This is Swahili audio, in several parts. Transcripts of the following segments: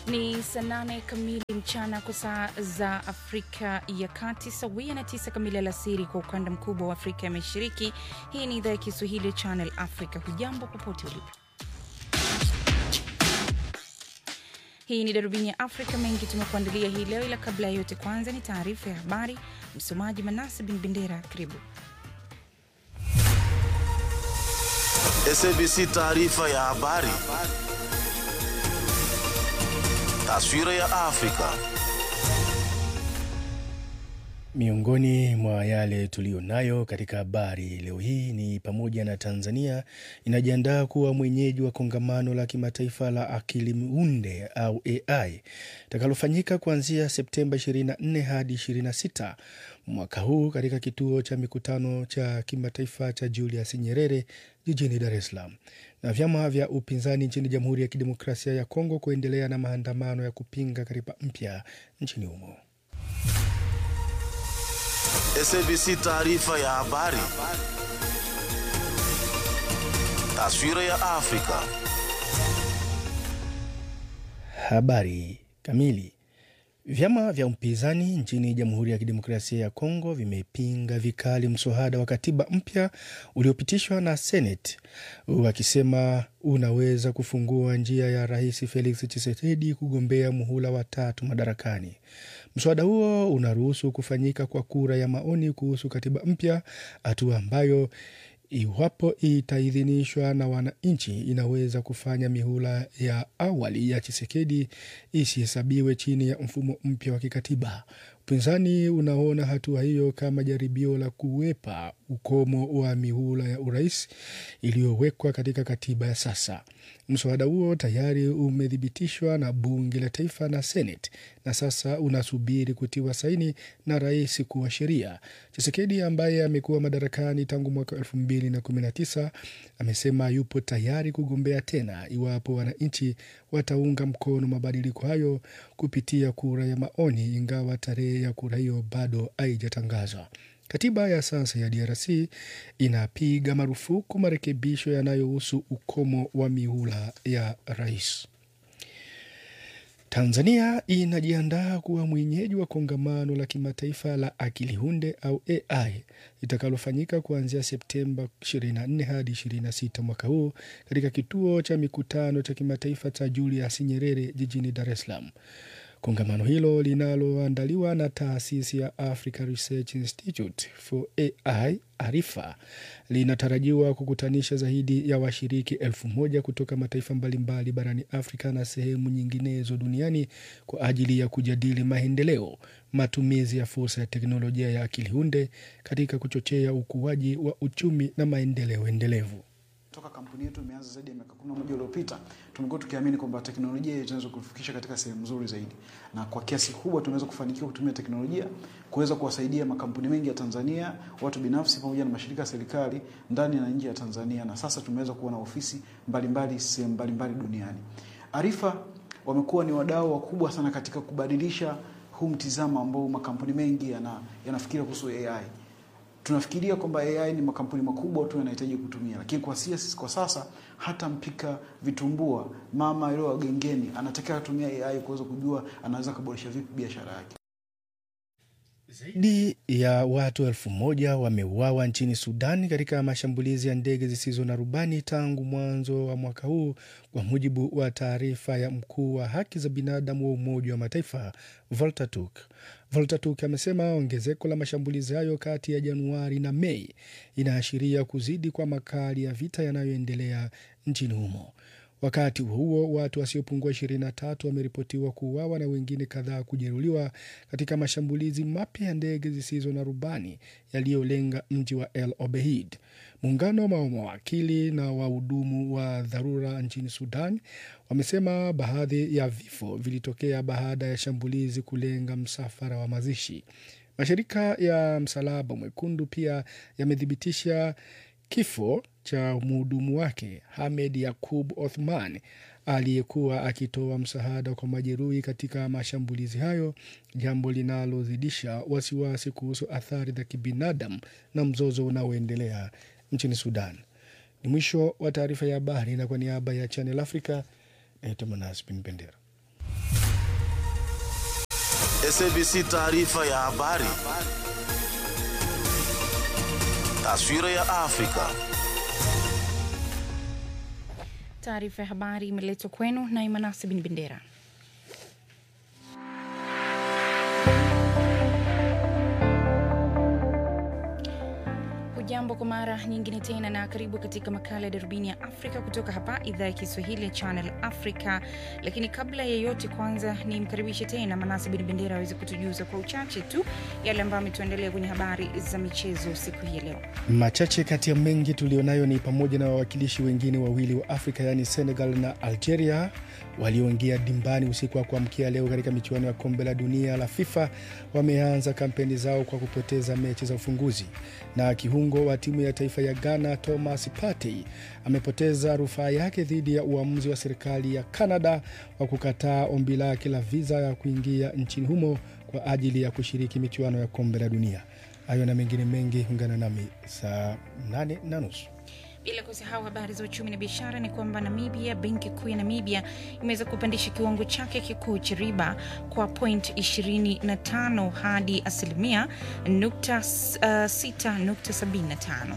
Ni saa nane kamili mchana kwa saa za Afrika ya Kati, sawia na tisa kamili alasiri kwa ukanda mkubwa wa Afrika ya Mashariki. Hii ni idhaa ya Kiswahili ya Channel Africa. Hujambo popote ulipo. Hii ni darubini ya Afrika. Mengi tumekuandalia hii leo, ila kabla ya yote, kwanza ni taarifa ya habari. Msomaji Manase Bin Bendera, karibu. SABC taarifa ya habari. Taswira ya Afrika. Miongoni mwa yale tuliyo nayo katika habari leo hii ni pamoja na Tanzania inajiandaa kuwa mwenyeji wa kongamano la kimataifa la akili unde au AI itakalofanyika kuanzia Septemba 24 hadi 26 mwaka huu katika kituo cha mikutano cha kimataifa cha Julius Nyerere jijini Dar es Salaam. Na vyama vya upinzani nchini Jamhuri ya Kidemokrasia ya Kongo kuendelea na maandamano ya kupinga katiba mpya nchini humo. SABC taarifa ya habari. Taswira ya Afrika. Habari kamili. Vyama vya upinzani nchini Jamhuri ya Kidemokrasia ya Kongo vimepinga vikali mswada wa katiba mpya uliopitishwa na Senate, wakisema unaweza kufungua njia ya Rais Felix Tshisekedi kugombea muhula wa tatu madarakani. Mswada huo unaruhusu kufanyika kwa kura ya maoni kuhusu katiba mpya, hatua ambayo iwapo itaidhinishwa na wananchi inaweza kufanya mihula ya awali ya Chisekedi isihesabiwe chini ya mfumo mpya wa kikatiba. Upinzani unaona hatua hiyo kama jaribio la kuwepa ukomo wa mihula ya urais iliyowekwa katika katiba ya sasa. Mswada huo tayari umethibitishwa na bunge la taifa na Senate na sasa unasubiri kutiwa saini na rais kuwa sheria. Chisekedi ambaye amekuwa madarakani tangu mwaka elfu mbili na kumi na tisa amesema yupo tayari kugombea tena iwapo wananchi wataunga mkono mabadiliko hayo kupitia kura ya maoni, ingawa tarehe ya kura hiyo bado haijatangazwa. Katiba ya sasa ya DRC inapiga marufuku marekebisho yanayohusu ukomo wa mihula ya rais. Tanzania inajiandaa kuwa mwenyeji wa kongamano la kimataifa la akili hunde au AI litakalofanyika kuanzia Septemba 24 hadi 26 mwaka huu katika kituo cha mikutano cha kimataifa cha Julius Nyerere jijini Dar es Salaam. Kongamano hilo linaloandaliwa na taasisi ya Africa Research Institute for AI Arifa linatarajiwa kukutanisha zaidi ya washiriki elfu moja kutoka mataifa mbalimbali barani Afrika na sehemu nyinginezo duniani kwa ajili ya kujadili maendeleo, matumizi ya fursa ya teknolojia ya akili hunde katika kuchochea ukuaji wa uchumi na maendeleo endelevu. Toka kampuni yetu imeanza zaidi ya miaka kumi na moja iliyopita, tumekuwa tukiamini kwamba teknolojia inaweza kutufikisha katika sehemu nzuri zaidi, na kwa kiasi kubwa tumeweza kufanikiwa kutumia teknolojia kuweza kuwasaidia makampuni mengi ya Tanzania, watu binafsi, pamoja na mashirika ya serikali ndani na nje ya Tanzania, na sasa tumeweza kuwa na ofisi mbalimbali sehemu mbalimbali duniani. Arifa wamekuwa ni wadau wakubwa sana katika kubadilisha huu mtizamo ambao makampuni mengi yana, yanafikiria kuhusu AI tunafikiria kwamba AI ni makampuni makubwa tu yanahitaji kutumia, lakini kwa sisi kwa sasa hata mpika vitumbua mama yule wa gengeni anatakiwa atumia AI kuweza kujua anaweza kuboresha vipi biashara yake. Zaidi ya watu elfu moja wameuawa nchini Sudan katika mashambulizi ya ndege zisizo na rubani tangu mwanzo wa mwaka huu, kwa mujibu wa taarifa ya mkuu wa haki za binadamu wa Umoja wa Mataifa Volker Turk. Volker Turk amesema ongezeko la mashambulizi hayo kati ya Januari na Mei inaashiria kuzidi kwa makali ya vita yanayoendelea nchini humo. Wakati huo watu wasiopungua 23 wameripotiwa kuuawa na wengine kadhaa kujeruhiwa katika mashambulizi mapya ya ndege zisizo na rubani yaliyolenga mji wa El Obeid. Muungano wa mawakili na wahudumu wa dharura nchini Sudan wamesema baadhi ya vifo vilitokea baada ya shambulizi kulenga msafara wa mazishi. Mashirika ya Msalaba Mwekundu pia yamethibitisha kifo cha mhudumu wake Hamed Yakub Othman aliyekuwa akitoa msaada kwa majeruhi katika mashambulizi hayo, jambo linalozidisha wasiwasi kuhusu athari za kibinadamu na mzozo unaoendelea nchini Sudan. Ni mwisho wa taarifa ya habari, na kwa niaba ya Channel Africa naitwa Manas Bin Bendera. SABC taarifa ya habari. Taswira ya Afrika. Taarifa ya habari imeletwa kwenu na Imanasi bin Bendera. Hujambo kwa mara nyingine tena na karibu katika makala ya darubini ya Afrika kutoka hapa idhaa ya Kiswahili ya Channel Africa. Lakini kabla ya yote, kwanza ni mkaribishe tena Manasi bin Bendera aweze kutujuza kwa uchache tu yale ambayo ametuandalia kwenye habari za michezo siku hii ya leo. Machache kati ya mengi tulionayo ni pamoja na wawakilishi wengine wawili wa Afrika yaani Senegal na Algeria walioingia dimbani usiku wa kuamkia leo katika michuano ya kombe la dunia la FIFA wameanza kampeni zao kwa kupoteza mechi za ufunguzi. Na kiungo wa timu ya taifa ya Ghana Thomas Partey amepoteza rufaa yake dhidi ya uamuzi wa serikali ya Canada wa kukataa ombi lake la viza ya kuingia nchini humo kwa ajili ya kushiriki michuano ya kombe la dunia. Hayo na mengine mengi, ungana nami saa nane na nusu. Bila kusahau habari za uchumi na biashara, ni kwamba Namibia, benki kuu ya Namibia imeweza kupandisha kiwango chake kikuu cha riba kwa point 25 hadi asilimia nukta, uh, 6.75.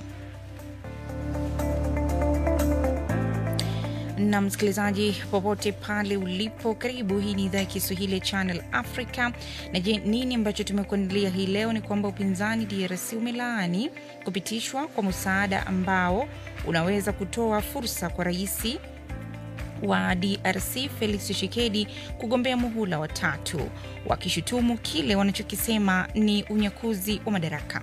na msikilizaji popote pale ulipo, karibu. Hii ni idhaa ya Kiswahili ya Channel Africa. Na je, nini ambacho tumekuandalia hii leo? Ni kwamba upinzani DRC umelaani kupitishwa kwa msaada ambao unaweza kutoa fursa kwa rais wa DRC Felix Tshisekedi kugombea muhula wa tatu, wakishutumu kile wanachokisema ni unyakuzi wa madaraka.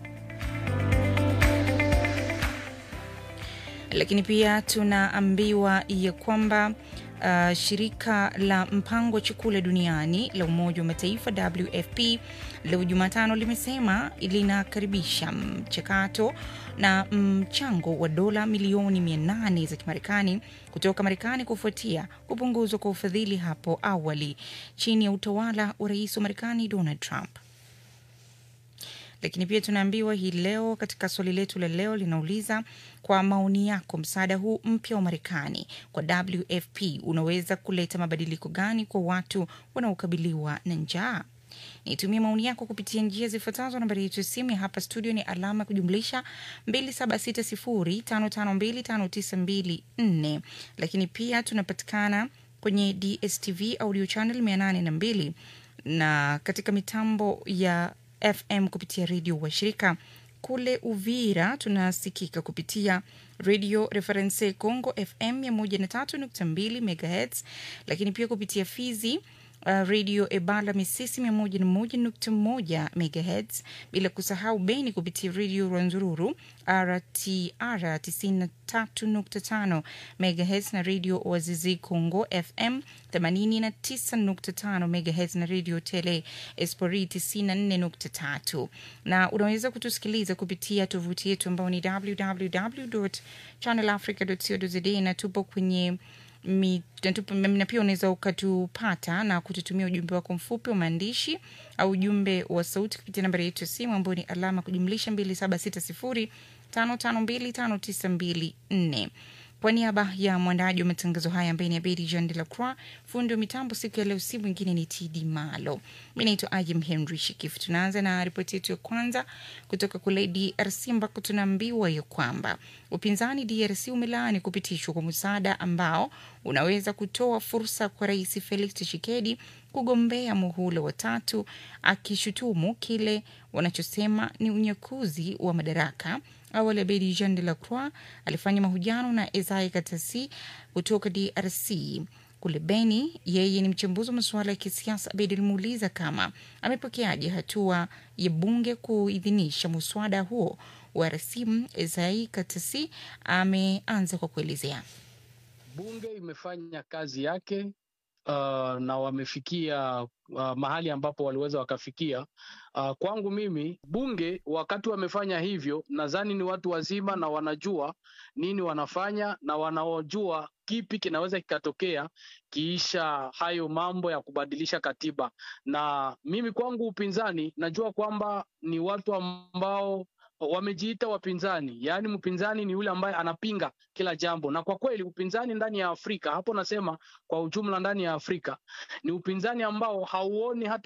lakini pia tunaambiwa ya kwamba uh, shirika la mpango wa chakula duniani la Umoja wa Mataifa WFP leo Jumatano limesema linakaribisha mchakato na mchango wa dola milioni 800 za Kimarekani kutoka Marekani kufuatia kupunguzwa kwa ufadhili hapo awali chini ya utawala wa rais wa Marekani Donald Trump lakini pia tunaambiwa hii leo katika swali letu la leo linauliza kwa maoni yako, msaada huu mpya wa Marekani kwa WFP unaweza kuleta mabadiliko gani kwa watu wanaokabiliwa na njaa? Nitumie maoni yako kupitia njia zifuatazo. Nambari yetu ya simu ya hapa studio ni alama ya kujumlisha 2760552594, lakini pia tunapatikana kwenye DSTV audio channel 802 na katika mitambo ya FM kupitia redio washirika kule Uvira tunasikika kupitia Radio Reference Congo FM 103.2 MHz, lakini pia kupitia Fizi uh, Radio Ebala Misisi 101.1 MHz, bila kusahau Beni kupitia Radio Rwanzururu RTR 93.5 MHz na Radio Wazizi Congo FM 89.5 MHz na Radio Tele Espori 94.3, na unaweza kutusikiliza kupitia tovuti yetu ambao ni www.channelafrica.co.za na tupo kwenye mi- na tupo- na pia unaweza ukatupata na kututumia ujumbe wako mfupi wa maandishi au ujumbe wa sauti kupitia nambari yetu ya simu ambayo ni alama kujumlisha 2760 552 kwa niaba ya mwandaji wa matangazo haya ambaye ni Abedi Jean de la Croix, fundi wa mitambo siku ya leo, si mwingine ni TD Malo. Mi naitwa Ajim Henry Shikif. Tunaanza na ripoti yetu ya kwanza kutoka kule DRC ambako tunaambiwa ya kwamba upinzani DRC umelaani kupitishwa kwa msaada ambao unaweza kutoa fursa kwa Rais Felix Tshisekedi kugombea muhula wa tatu, akishutumu kile wanachosema ni unyakuzi wa madaraka. Awali Abedi Jean de la Croix alifanya mahojiano na Esai Katasi kutoka DRC kule Beni. Yeye ni mchambuzi wa masuala ya kisiasa. Abedi alimuuliza kama amepokeaje hatua ya bunge kuidhinisha muswada huo wa rasimu. Esai Katasi ameanza kwa kuelezea. Bunge imefanya kazi yake uh, na wamefikia uh, mahali ambapo waliweza wakafikia. Uh, kwangu mimi bunge wakati wamefanya hivyo, nadhani ni watu wazima na wanajua nini wanafanya na wanaojua kipi kinaweza kikatokea kiisha hayo mambo ya kubadilisha katiba. Na mimi kwangu upinzani, najua kwamba ni watu ambao wamejiita wapinzani, yaani mpinzani ni yule ambaye anapinga kila jambo, na kwa kweli upinzani ndani ya Afrika, hapo nasema kwa ujumla, ndani ya Afrika ni upinzani ambao hauoni hata